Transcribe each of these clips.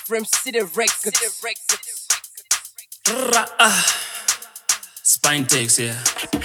From City Records. Ra, ah. Spine takes yeah.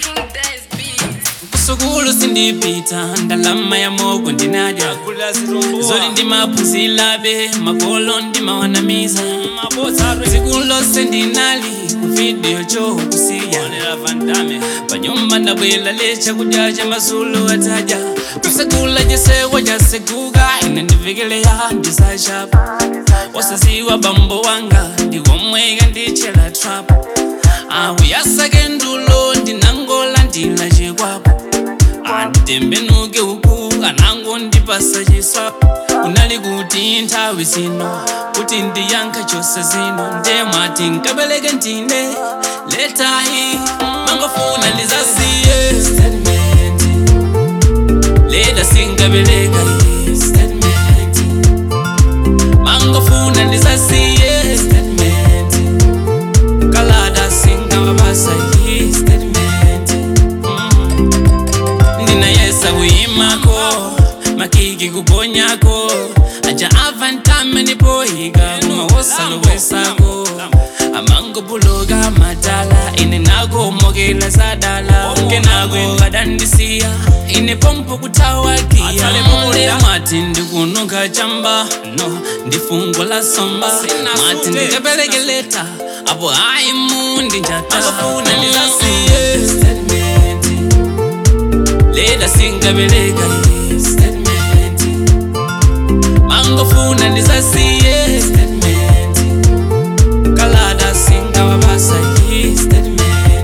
kusukulu sindipita ndalama ya mogo ndinadya zoli ndimaphunzilabe makolo ndimawanamiza zikulo sendinali kuvidiyo chokusiya panyumba ndabwela lecha kudya cha masulu ataja kusekula jesewa jasekuka ine ndivikeleya ndisashapa wasaziwa bambo wanga ndiwomweka ndichela trap awuyasake ndulo ndinangola ndila chekwapo anditembenuke uku anango ndipasa chiswa unali kuti nthawi zino kuti ndiyankha chose zino ndemwati nkabeleke ndine letayi mangofuna ndizasiye statement leta singabeleka iye statement mangofuna ndizasiye statement kalada singawabasa iye statement mm. ndinayesa kuyimako makiki kuponyako aja avantame nipoyika kumawosalowesako amangobuloga madala ine nakomokela zadala kenako kadandisiya ine pompo kutawakiya mati ndikunuka chamba no ndifungo la somba mati ndikapelekeleta apo aimu ndinjatafuna ndizasiye statement leda singabeleka iye statement mangofuna ndisasiye statement kalada singawabasa iye statement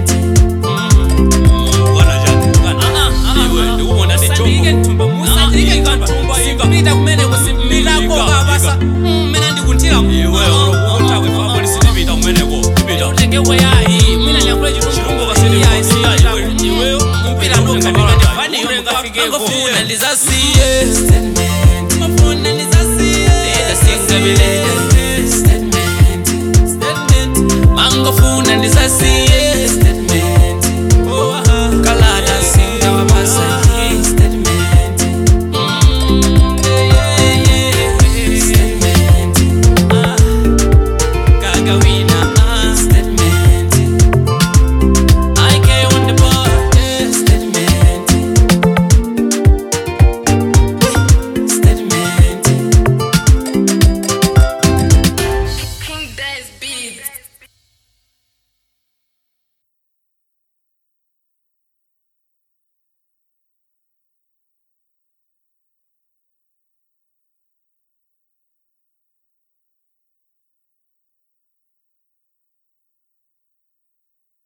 Mangofuna ndizasiye statement Mangofuna ndizasiye Leda singabeleka statement statement Mangofuna ndizasiye